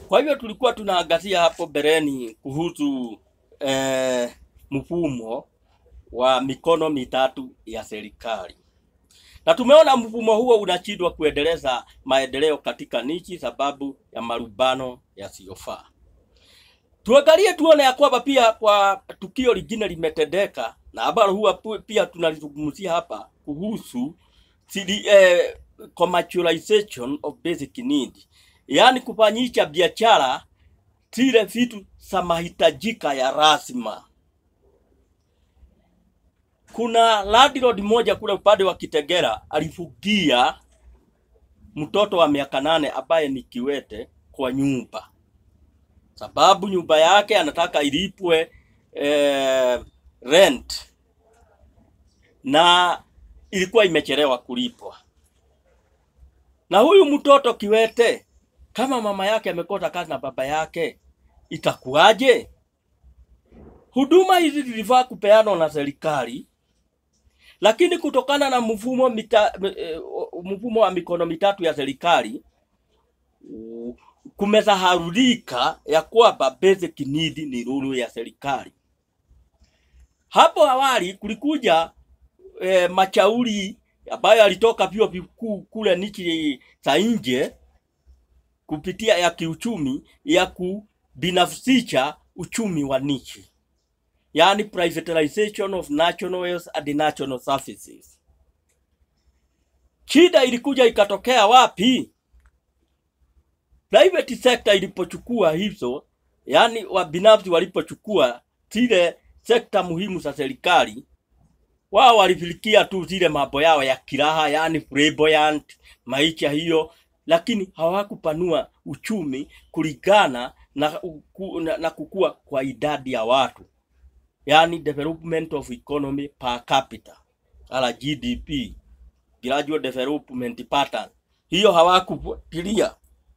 Kwa hivyo tulikuwa tunaangazia hapo mbeleni kuhusu eh, mfumo wa mikono mitatu ya serikali, na tumeona mfumo huo unashindwa kuendeleza maendeleo katika nchi sababu ya marumbano yasiyofaa. Tuangalie tuone ya kwamba pia kwa tukio lingine limetendeka na ambalo huwa pu- pia tunalizungumzia hapa kuhusu sili, eh, commercialization of basic need, yaani kufanyisha biashara zile vitu za mahitajika ya lazima. Kuna landlord mmoja kule upande wa Kitegera alifugia mtoto wa miaka nane ambaye ni kiwete kwa nyumba, sababu nyumba yake anataka ilipwe eh, rent na ilikuwa imechelewa kulipwa. Na huyu mtoto kiwete, kama mama yake amekosa kazi na baba yake, itakuwaje? Huduma hizi zilifaa kupeanwa na serikali, lakini kutokana na mfumo mita, eh, mfumo wa mikono mitatu ya serikali u- kumesahaulika ya kwamba basic need ni rulu ya serikali. Hapo awali kulikuja e, mashauri ambayo yalitoka vyuo vikuu kule nchi za nje kupitia ya kiuchumi ya kubinafsisha uchumi wa nchi, yaani privatization of national wealth and national services. Shida ilikuja ikatokea wapi? Private sector ilipochukua hizo, yaani wabinafsi walipochukua zile sekta muhimu za serikali, wao walifilikia tu zile mambo yao ya kiraha, yaani flamboyant maisha hiyo, lakini hawakupanua uchumi kulingana na, uku- na, na kukua kwa idadi ya watu, yaani development of economy per capita ala GDP, gradual development pattern, hiyo hawakufuatilia.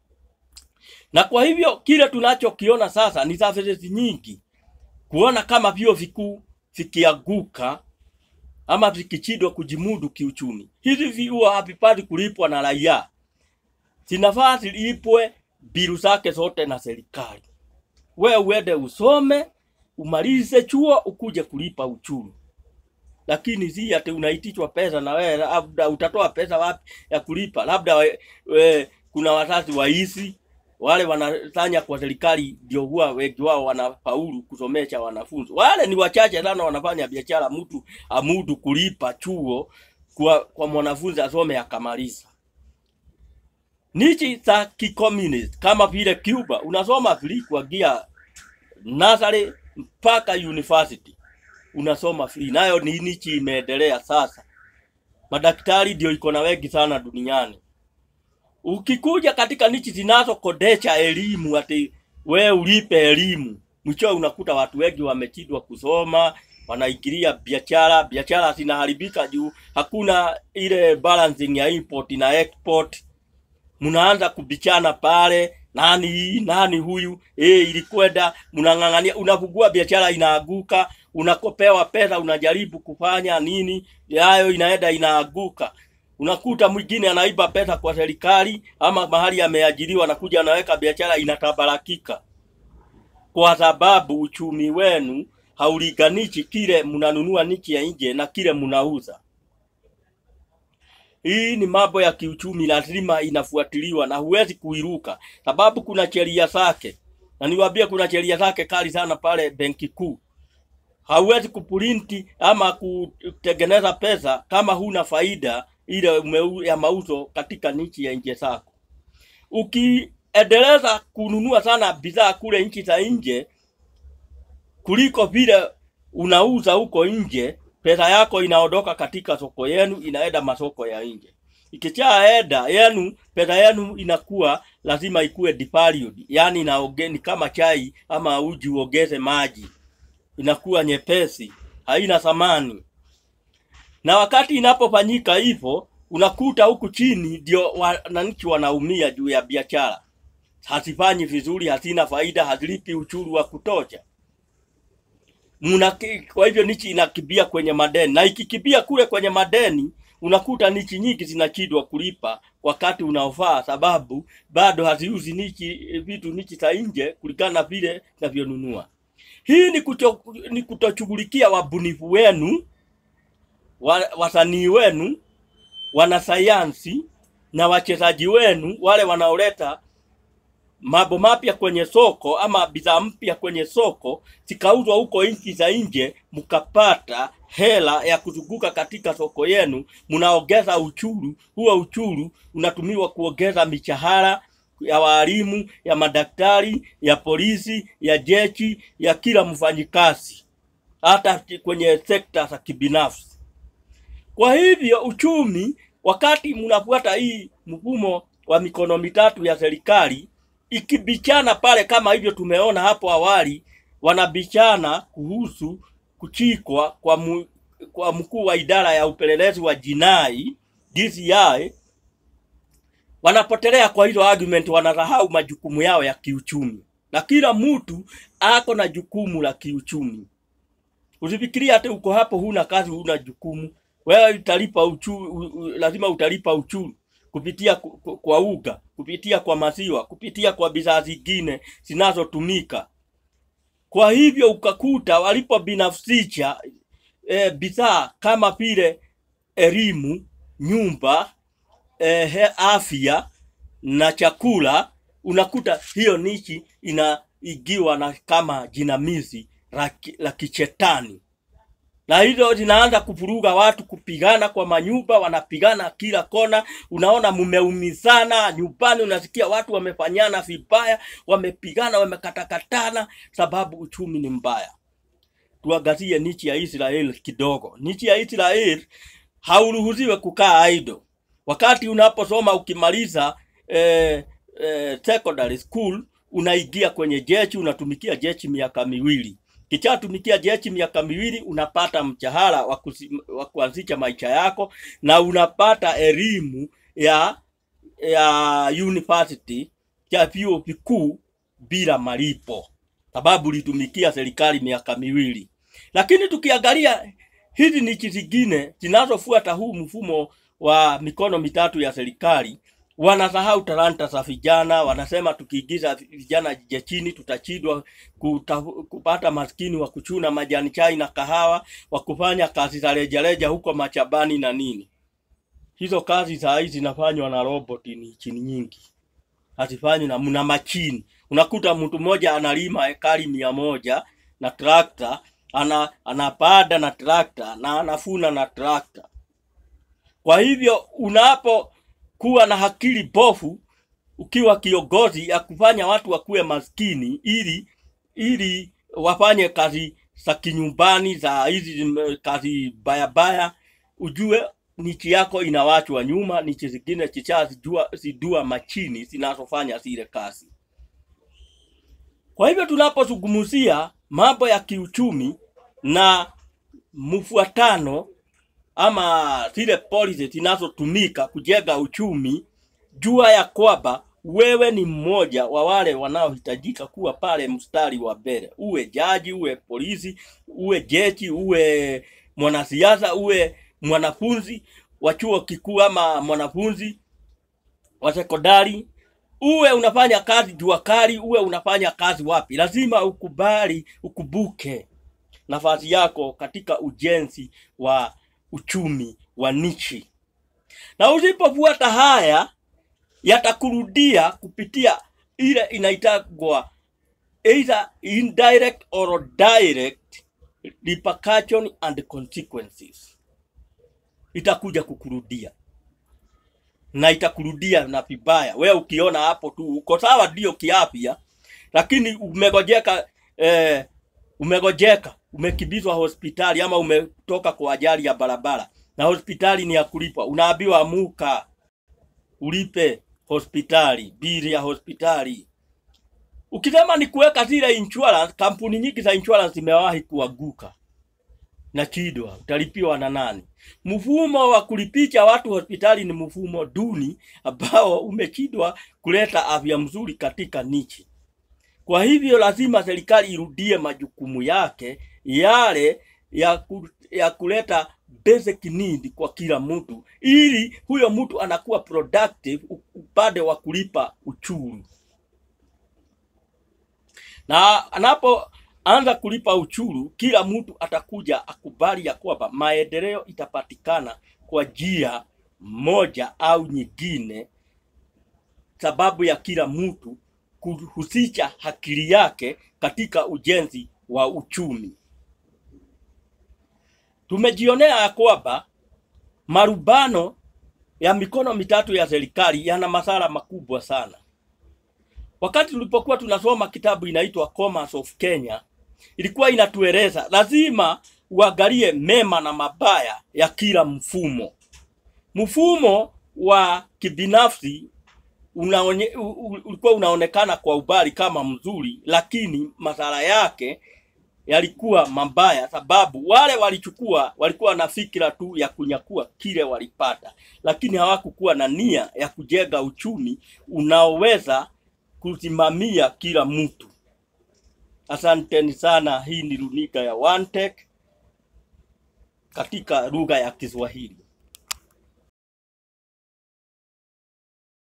Na kwa hivyo kile tunachokiona sasa ni services nyingi, kuona kama vyuo vikuu vikianguka ama vikishindwa kujimudu kiuchumi. Hizi vyuo havipati kulipwa na raia, zinafaa zilipwe bilu zake zote na serikali. We uende usome umalize chuo ukuje kulipa uchumi, lakini si ati unaitishwa pesa na wewe labda utatoa pesa wapi ya kulipa? Labda we, we, kuna wazazi waizi wale wanafanya kwa serikali ndio huwa wengi wao wanafaulu kusomesha wanafunzi. Wale ni wachache sana wanafanya biashara, mtu amudu kulipa chuo kwa, kwa mwanafunzi asome akamaliza. Nchi za kikomunist kama vile Cuba unasoma free kuanzia nursery mpaka university unasoma free, nayo ni nchi imeendelea sasa. Madaktari ndio iko na wengi sana duniani. Ukikuja katika nchi zinazokodesha elimu, ati we ulipe elimu, mwisho unakuta watu wengi wamechidwa kusoma, wanaingilia biashara, biashara zinaharibika juu hakuna ile balancing ya import na export. Mnaanza kubichana pale, nani hii nani huyu, eh, ilikwenda mnang'ang'ania, unafungua biashara inaaguka, unakopewa pesa, unajaribu kufanya nini, yayo inaenda inaaguka unakuta mwingine anaiba pesa kwa serikali ama mahali ameajiriwa, anakuja anaweka biashara inatabarakika, kwa sababu uchumi wenu haulinganishi kile mnanunua nchi ya nje na kile mnauza. Hii ni mambo ya kiuchumi, lazima inafuatiliwa na huwezi kuiruka, sababu kuna sheria zake, na niwaambie, kuna sheria zake kali sana pale benki kuu. Hauwezi kuprinti ama kutengeneza pesa kama huna faida ile umeu- ya mauzo katika nchi ya nje zako. Ukiendeleza kununua sana bidhaa kule nchi za nje kuliko vile unauza huko nje, pesa yako inaondoka katika soko yenu inaenda masoko ya nje. Ikishaenda yenu, pesa yenu inakuwa lazima ikuwe devalued, yani inaoge, ni kama chai ama uji uongeze maji, inakuwa nyepesi, haina thamani na wakati inapofanyika hivyo unakuta huku chini ndio wananchi wanaumia juu ya biashara hazifanyi vizuri, hazina faida, hazilipi uchuru wa kutosha. Muna, kwa hivyo nchi inakibia kwenye madeni, na ikikibia kule kwenye madeni, unakuta nichi nyingi zinachidwa kulipa wakati unaofaa, sababu bado haziuzi nichi vitu nichi za nje kulingana na vile navyonunua. Hii ni, kucho, ni kutoshughulikia wabunifu wenu wa, wasanii wenu wanasayansi na wachezaji wenu wale wanaoleta mambo mapya kwenye soko ama bidhaa mpya kwenye soko zikauzwa huko nchi za nje, mkapata hela ya kuzunguka katika soko yenu, mnaongeza uchuru. Huo uchuru unatumiwa kuongeza mishahara ya walimu, ya madaktari, ya polisi, ya jeshi, ya kila mfanyikazi, hata kwenye sekta za kibinafsi. Kwa hivyo uchumi, wakati mnafuata hii mfumo wa mikono mitatu ya serikali ikibichana pale, kama hivyo tumeona hapo awali, wanabichana kuhusu kuchikwa kwa, mu, kwa mkuu wa idara ya upelelezi wa jinai DCI, wanapotelea kwa hizo argument, wanasahau majukumu yao ya kiuchumi, na kila mtu ako na jukumu la kiuchumi. Usifikirie hata uko hapo huna kazi, huna jukumu. Wewe utalipa uchu, lazima utalipa uchuru kupitia kwa uga, kupitia kwa maziwa, kupitia kwa bidhaa zingine zinazotumika. Kwa hivyo ukakuta walipobinafsisha e, bidhaa kama vile elimu, nyumba, e, afya na chakula, unakuta hiyo nichi inaigiwa na kama jinamizi la kichetani na hizo zinaanza kuvuruga watu, kupigana kwa manyumba, wanapigana kila kona. Unaona mumeumizana nyumbani, unasikia watu wamefanyana vibaya, wamepigana, wamekatakatana, sababu uchumi ni mbaya. Tuangazie nchi ya Israel kidogo. Nchi ya Israel hauruhusiwe kukaa idle. Wakati unaposoma ukimaliza eh, eh, secondary school unaingia kwenye jeshi, unatumikia jeshi miaka miwili Kichatumikia jeshi miaka miwili unapata mshahara wa kuanzisha maisha yako na unapata elimu ya ya university ya vyuo vikuu bila malipo, sababu ulitumikia serikali miaka miwili. Lakini tukiangalia hizi nchi zingine zinazofuata huu mfumo wa mikono mitatu ya serikali wanasahau talanta za vijana. Wanasema tukiingiza vijana jeshini tutachidwa kupata maskini wa kuchuna majani chai na kahawa, wa kufanya kazi za rejareja huko machabani na nini. Hizo kazi saa hizi zinafanywa na robot, ni chini nyingi hazifanywi na mna machini. Unakuta mtu mmoja analima ekari mia moja na trakta, ana anapanda na trakta na anafuna na trakta. Kwa hivyo unapo kuwa na akili bofu ukiwa kiongozi ya kufanya watu wakuwe maskini ili ili wafanye kazi za kinyumbani za hizi kazi baya baya, ujue nchi yako inawachwa nyuma. Nchi zingine zishazijua zidua machini zinazofanya zile kazi. Kwa hivyo tunapozungumzia mambo ya kiuchumi na mfuatano ama zile policy zinazotumika kujenga uchumi, jua ya kwamba wewe ni mmoja wa wale wanaohitajika kuwa pale mstari wa mbele. Uwe jaji, uwe polisi, uwe jeshi, uwe mwanasiasa, uwe mwanafunzi wa chuo kikuu ama mwanafunzi wa sekondari, uwe unafanya kazi jua kali, uwe unafanya kazi wapi, lazima ukubali, ukubuke nafasi yako katika ujenzi wa uchumi wa nchi, na usipofuata haya yatakurudia kupitia ile inaitagwa either indirect or direct repercussion and consequences. Itakuja kukurudia na itakurudia na vibaya. Wewe ukiona hapo tu uko sawa, ndio kiafya, lakini umegojeka eh, umegojeka umekimbizwa hospitali ama umetoka kwa ajali ya barabara na hospitali ni ya kulipwa, unaambiwa amuka ulipe hospitali, bili ya hospitali. Ukisema ni kuweka zile insurance, kampuni nyingi za insurance zimewahi kuanguka na chidwa, utalipiwa na nani? Mfumo wa kulipisha watu hospitali ni mfumo duni ambao umechidwa kuleta afya mzuri katika nchi. Kwa hivyo lazima serikali irudie majukumu yake yale ya, ku, ya kuleta basic need kwa kila mtu, ili huyo mtu anakuwa productive u- upande wa kulipa uchuru, na anapoanza kulipa uchuru, kila mtu atakuja akubali ya kwamba maendeleo itapatikana kwa njia moja au nyingine, sababu ya kila mtu kuhusisha akili yake katika ujenzi wa uchumi. Tumejionea ya kwamba marubano ya mikono mitatu ya serikali yana madhara makubwa sana. Wakati tulipokuwa tunasoma kitabu inaitwa Commerce of Kenya, ilikuwa inatueleza lazima uangalie mema na mabaya ya kila mfumo. Mfumo wa kibinafsi unaonye, u- u- ulikuwa unaonekana kwa ubali kama mzuri, lakini madhara yake yalikuwa mabaya, sababu wale walichukua walikuwa na fikira tu ya kunyakua kile walipata, lakini hawakukuwa na nia ya kujenga uchumi unaoweza kusimamia kila mtu. Asanteni sana. Hii ni runinga ya One Tech katika lugha ya Kiswahili.